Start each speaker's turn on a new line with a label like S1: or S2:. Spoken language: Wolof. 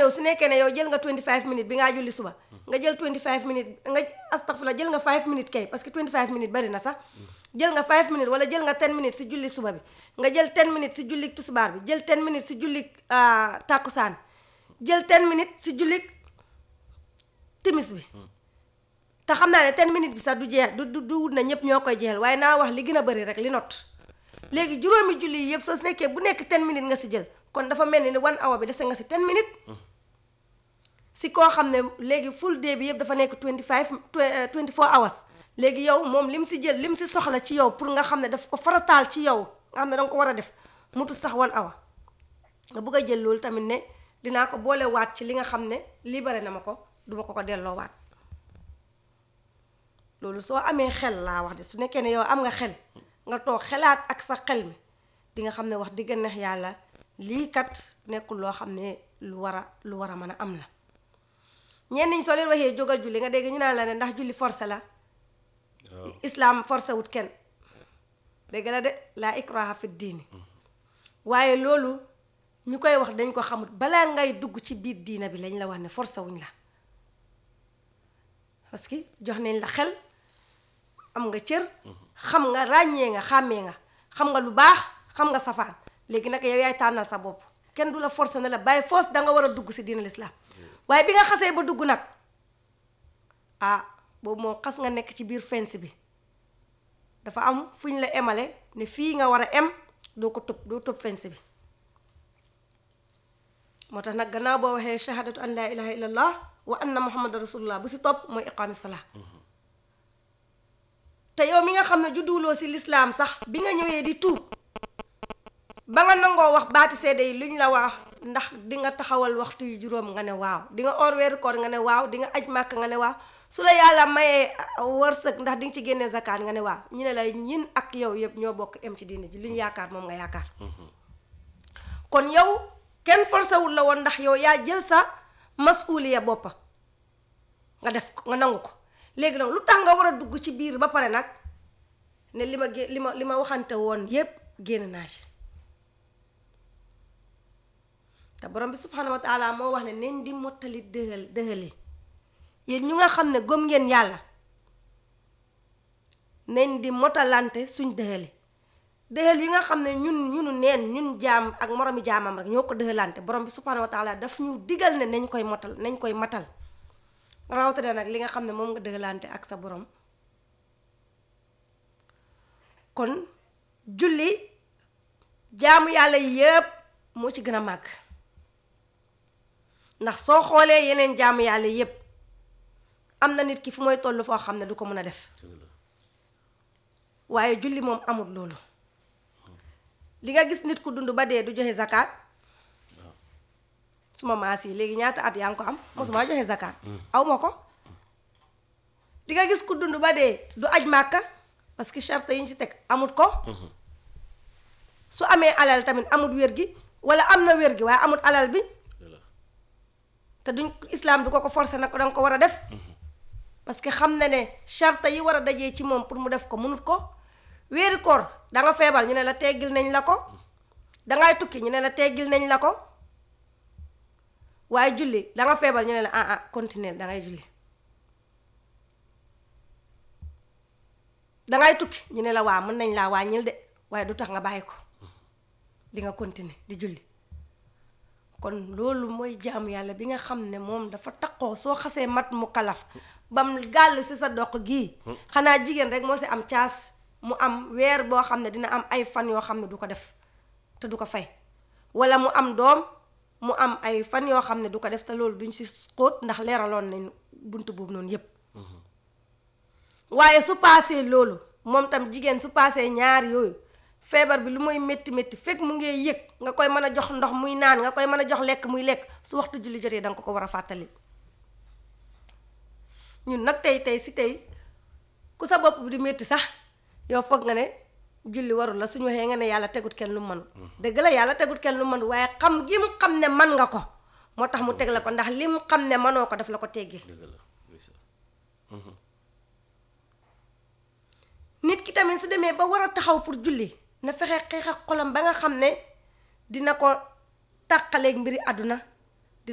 S1: ñëw su nekkee ne yow jël nga 25 minutes bi ngaa julli suba nga jël 25 minutes nga astafurlah jël nga 5 minutes kay parce que 25 minutes bari na sax jël nga 5 minutes wala jël nga 10 minutes si julli suba bi nga jël 10 minutes si julli tusubaar bi jël 10 minutes si julli tàkkusaan jël 10 minutes si julli timis bi te xam naa ne 10 minutes bi sax du jeex du du du wut na ñëpp ñoo koy jeexal waaye naa wax li gën a bëri rek li not léegi juróomi julli yi yëpp soo si nekkee bu nekk 10 minutes nga si jël kon dafa mel ni ne one hour bi dese nga si 10 minutes si koo xam ne léegi full day bi yëpp dafa nekk 25 24 hours léegi yow moom lim si jël lim si soxla ci yow pour nga xam ne daf ko farataal ci yow nga xam ne danga ko war a def mutu sax one hour nga bëgg a jël loolu tamit ne dinaa ko boole waat ci li nga xam ne libéré na ma ko duma ko ko delloo waat loolu soo amee xel laa wax de su nekkee ne yow am nga xel nga toog xelaat ak sa xel mi di nga xam ne wax digg neex yàlla lii kat nekkul loo xam ne lu war a lu war a mën a am la ñenn ñi soo leen waxee jógal julli nga dégg ñu naan la ne ndax julli forcé la islam forcé wut kenn dégg la de laa ikraha fi diini waaye loolu ñu koy wax dañ ko xamut balaa ngay dugg ci biir diina bi lañ la wax ne forcé wuñ la parce que jox nañ la xel am nga cër xam nga ràññee nga xàmmee nga xam nga lu baax xam nga safaan léegi nag yow yaay tànnal sa bopp kenn du la forcé ne la bàyyi force danga war a dugg si diina lislaam waaye bi nga xasee ba dugg nag ah boobu moom xas nga nekk ci biir fence bi dafa am fu ñu la emale ne fii nga war a em doo ko tëb doo tëb fence bi moo tax nag gannaaw boo waxee shahadatu an laa ilaha illallah wa anna muhammad rasulullah bu si topp mooy iqaami salaa te yow mi nga xam ne judduwuloo si lislaam sax bi nga ñëwee di tuub ba nga nangoo wax baati seede yi luñ la wax ndax di nga taxawal waxtu yu juróom nga ne waaw di nga or weeru koor nga ne waaw di nga aj màkk nga ne waaw su la yàlla mayee wërsëg ndax di nga ci génnee zakat nga ne waaw ñu ne la ñin ak yow yëpp ñoo bokk em ci diine ji li ñu yaakaar moom nga yaakaar kon yow kenn forcé wul la woon ndax yow yaa jël sa masuuliya boppa nga def ko nga nangu ko léegi nag lu tax nga war a dugg ci biir ba pare nag ne li ma gé li ma li ma waxante woon yépp génn naa ci te borom bi subhanahu wa taala moo wax ne nañ di mottali dëhal dëhali yéen ñu nga xam ne gëm ngeen yàlla nañ di mottalante suñ dëhali dëhal yi nga xam ne ñun ñunu neen ñun jaam ak moromi jaamam rek ñoo ko dëhalante borom bi subhanahu wa taala daf ñu digal ne nañ koy motal nañ koy matal rawatina nag li nga xam ne moom nga dëhalante ak sa borom kon julli jaamu yàlla yépp moo ci gën a màgg ndax soo xoolee yeneen jaamu yàlla yépp am na nit ki fu mooy toll foo xam ne du ko mën a def waaye julli moom amul loolu li nga gis nit ku dund ba dee du joxe zakat suma maas yi léegi ñaata at yaa ngi ko am mosuma joxe zakat aw ma ko li nga gis ku dund ba dee du aj màkka parce que charte yi ñu ci teg amut ko su amee alal tamit amut wér gi wala am na wér gi waaye amut alal bi te duñ islam du ko ko forcé nag ko danga ko war a def parce que xam na ne charte yi war a dajee ci moom pour mu def ko mënut ko wéeri koor danga feebar ñu ne la teggil nañ la ko dangay tukki ñu ne la teggil nañ la ko waaye julli danga feebar ñu ne la ah ah continuer dangay julli dangay tukki ñu ne la waa mën nañ laa wàññil de waaye du tax nga bàyyi ko di nga continuer di julli kon loolu mooy jaamu yàlla bi nga xam ne moom dafa taqoo soo xasee mat mu kalaf bam gàll si sa doq gii xanaa jigéen rek moo si am caas mu am weer boo xam ne dina am ay fan yoo xam ne du ko def te du ko fay wala mu am doom mu am ay fan yoo xam ne du ko def te loolu duñ si xóot ndax leeraloon nañ bunt boobu noonu yépp waaye su paasee loolu moom tam jigéen su paasee ñaar yooyu feebar bi lu muy métti métti fekk mu ngee yëg nga koy mën a jox ndox muy naan nga koy mën a jox lekk muy lekk su waxtu julli jotee danga ko ko war a fàttali ñun nag tey tey si tey ku sa bopp bi di métti sax yow foog nga ne julli warul la suñu waxee nga ne yàlla tegut kenn lu mënul dëgg la yàlla tegut kenn lu mënul waaye xam gi mu xam ne man nga ko moo tax mu teg la ko ndax li mu xam ne manoo ko daf la ko teggil nit ki tamit su demee ba war a taxaw pour julli na fexe xeex ak xolam ba nga xam ne dina ko tàqaleeg mbiri àdduna